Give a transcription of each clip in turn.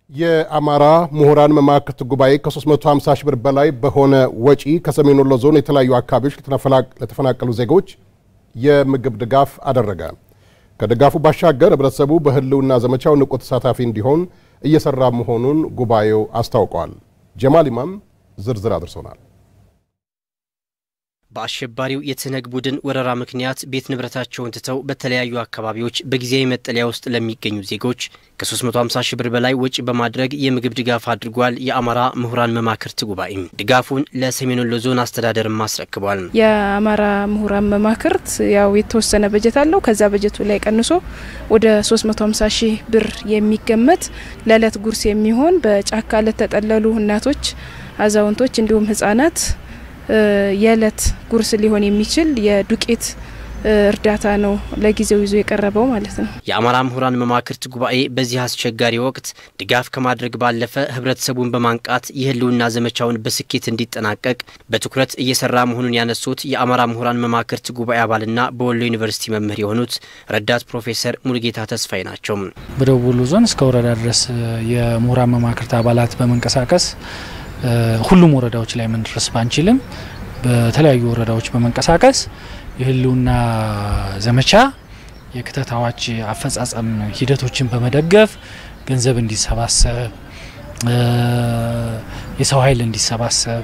የአማራ ምሁራን መማክርት ጉባኤ ከ350 ሺህ ብር በላይ በሆነ ወጪ ከሰሜን ወሎ ዞን የተለያዩ አካባቢዎች ለተፈናቀሉ ዜጎች የምግብ ድጋፍ አደረገ። ከድጋፉ ባሻገር ህብረተሰቡ በህልውና ዘመቻው ንቁ ተሳታፊ እንዲሆን እየሰራ መሆኑን ጉባኤው አስታውቋል። ጀማል ኢማም ዝርዝር አድርሶናል። በአሸባሪው የትህነግ ቡድን ወረራ ምክንያት ቤት ንብረታቸውን ትተው በተለያዩ አካባቢዎች በጊዜያዊ መጠለያ ውስጥ ለሚገኙ ዜጎች ከ350 ሺህ ብር በላይ ወጪ በማድረግ የምግብ ድጋፍ አድርጓል። የአማራ ምሁራን መማክርት ጉባኤም ድጋፉን ለሰሜን ወሎ ዞን አስተዳደርም አስረክቧል። የአማራ ምሁራን መማክርት ያው የተወሰነ በጀት አለው። ከዛ በጀቱ ላይ ቀንሶ ወደ 350 ሺህ ብር የሚገመት ለዕለት ጉርስ የሚሆን በጫካ ለተጠለሉ እናቶች፣ አዛውንቶች እንዲሁም ህጻናት የእለት ጉርስ ሊሆን የሚችል የዱቄት እርዳታ ነው ለጊዜው ይዞ የቀረበው ማለት ነው። የአማራ ምሁራን መማክርት ጉባኤ በዚህ አስቸጋሪ ወቅት ድጋፍ ከማድረግ ባለፈ ህብረተሰቡን በማንቃት የህልውና ዘመቻውን በስኬት እንዲጠናቀቅ በትኩረት እየሰራ መሆኑን ያነሱት የአማራ ምሁራን መማክርት ጉባኤ አባልና በወሎ ዩኒቨርሲቲ መምህር የሆኑት ረዳት ፕሮፌሰር ሙሉጌታ ተስፋዬ ናቸው። በደቡብ ወሎ ዞን እስከ ወረዳ ድረስ የምሁራን መማክርት አባላት በመንቀሳቀስ ሁሉም ወረዳዎች ላይ መድረስ ባንችልም በተለያዩ ወረዳዎች በመንቀሳቀስ የህልውና ዘመቻ የክተት አዋጅ አፈጻጸም ሂደቶችን በመደገፍ ገንዘብ እንዲሰባሰብ፣ የሰው ኃይል እንዲሰባሰብ፣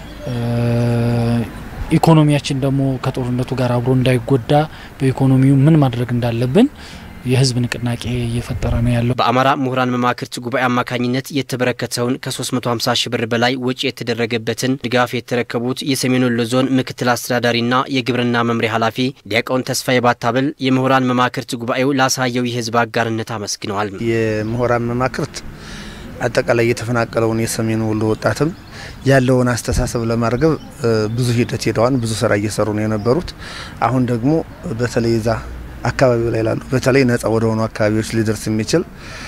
ኢኮኖሚያችን ደግሞ ከጦርነቱ ጋር አብሮ እንዳይጎዳ በኢኮኖሚው ምን ማድረግ እንዳለብን የህዝብ ንቅናቄ እየፈጠረ ነው ያለው። በአማራ ምሁራን መማክርት ጉባኤ አማካኝነት የተበረከተውን ከ350 ሺህ ብር በላይ ወጪ የተደረገበትን ድጋፍ የተረከቡት የሰሜን ወሎ ዞን ምክትል አስተዳዳሪና የግብርና መምሪያ ኃላፊ ዲያቆን ተስፋዬ ባታብል የምሁራን መማክርት ጉባኤው ላሳየው የህዝብ አጋርነት አመስግነዋል። የምሁራን መማክርት አጠቃላይ የተፈናቀለውን የሰሜን ወሎ ወጣትም ያለውን አስተሳሰብ ለማርገብ ብዙ ሂደት ሄደዋል። ብዙ ስራ እየሰሩ ነው የነበሩት። አሁን ደግሞ በተለይ ዛ አካባቢው ላይ ላሉ በተለይ ነጻ ወደ ሆኑ አካባቢዎች ሊደርስ የሚችል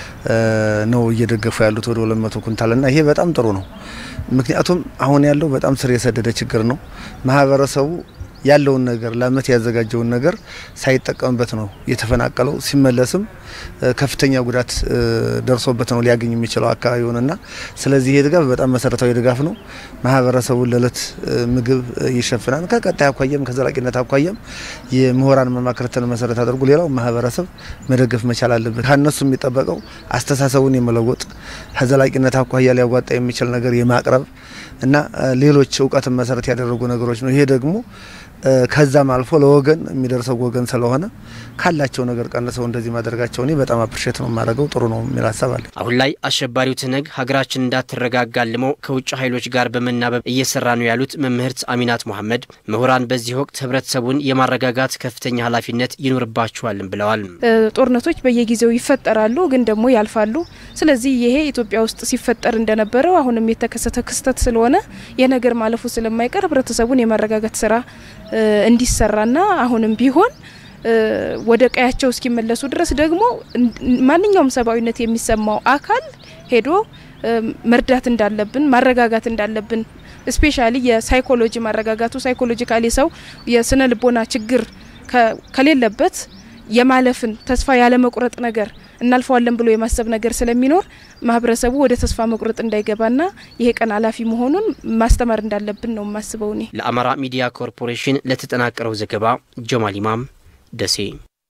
ነው እየደገፉ ያሉት ወደ ሁለት መቶ ኩንታልና ይሄ በጣም ጥሩ ነው። ምክንያቱም አሁን ያለው በጣም ስር የሰደደ ችግር ነው። ማህበረሰቡ ያለውን ነገር ለአመት ያዘጋጀውን ነገር ሳይጠቀምበት ነው የተፈናቀለው። ሲመለስም ከፍተኛ ጉዳት ደርሶበት ነው ሊያገኝ የሚችለው አካባቢውንና ስለዚህ ይሄ ድጋፍ በጣም መሰረታዊ ድጋፍ ነው። ማህበረሰቡን ለእለት ምግብ ይሸፍናል። ከቀጣይ አኳያም ከዘላቂነት አኳያም የምሁራን መማክርትን መሰረት አድርጎ ሌላው ማህበረሰብ መደገፍ መቻል አለበት። ከነሱ የሚጠበቀው አስተሳሰቡን የመለወጥ ከዘላቂነት አኳያ ሊያዋጣ የሚችል ነገር የማቅረብ እና ሌሎች እውቀትን መሰረት ያደረጉ ነገሮች ነው። ይሄ ደግሞ ከዛም አልፎ ለወገን የሚደርሰው ወገን ስለሆነ ካላቸው ነገር ቀንሰው እንደዚህ ማድረጋቸው እኔ በጣም አፕሪሼት ነው የማደርገው። ጥሩ ነው የሚል ሀሳብ አለ። አሁን ላይ አሸባሪው ትህነግ ሀገራችን እንዳትረጋጋ አልሞ ከውጭ ኃይሎች ጋር በመናበብ እየሰራ ነው ያሉት መምህርት አሚናት መሐመድ ምሁራን በዚህ ወቅት ህብረተሰቡን የማረጋጋት ከፍተኛ ኃላፊነት ይኖርባቸዋልም ብለዋል። ጦርነቶች በየጊዜው ይፈጠራሉ፣ ግን ደግሞ ያልፋሉ። ስለዚህ ይሄ ኢትዮጵያ ውስጥ ሲፈጠር እንደነበረው አሁንም የተከሰተ ክስተት ስለሆነ የነገር ማለፉ ስለማይቀር ህብረተሰቡን የማረጋጋት ስራ እንዲሰራና አሁንም ቢሆን ወደ ቀያቸው እስኪመለሱ ድረስ ደግሞ ማንኛውም ሰብአዊነት የሚሰማው አካል ሄዶ መርዳት እንዳለብን ማረጋጋት እንዳለብን ስፔሻሊ የሳይኮሎጂ ማረጋጋቱ ሳይኮሎጂካሊ ሰው የስነ ልቦና ችግር ከሌለበት የማለፍን ተስፋ ያለመቁረጥ ነገር እናልፈዋለን ብሎ የማሰብ ነገር ስለሚኖር ማህበረሰቡ ወደ ተስፋ መቁረጥ እንዳይገባና ይሄ ቀን ኃላፊ መሆኑን ማስተማር እንዳለብን ነው የማስበው። እኔ ለአማራ ሚዲያ ኮርፖሬሽን ለተጠናቀረው ዘገባ ጀማል ኢማም ደሴ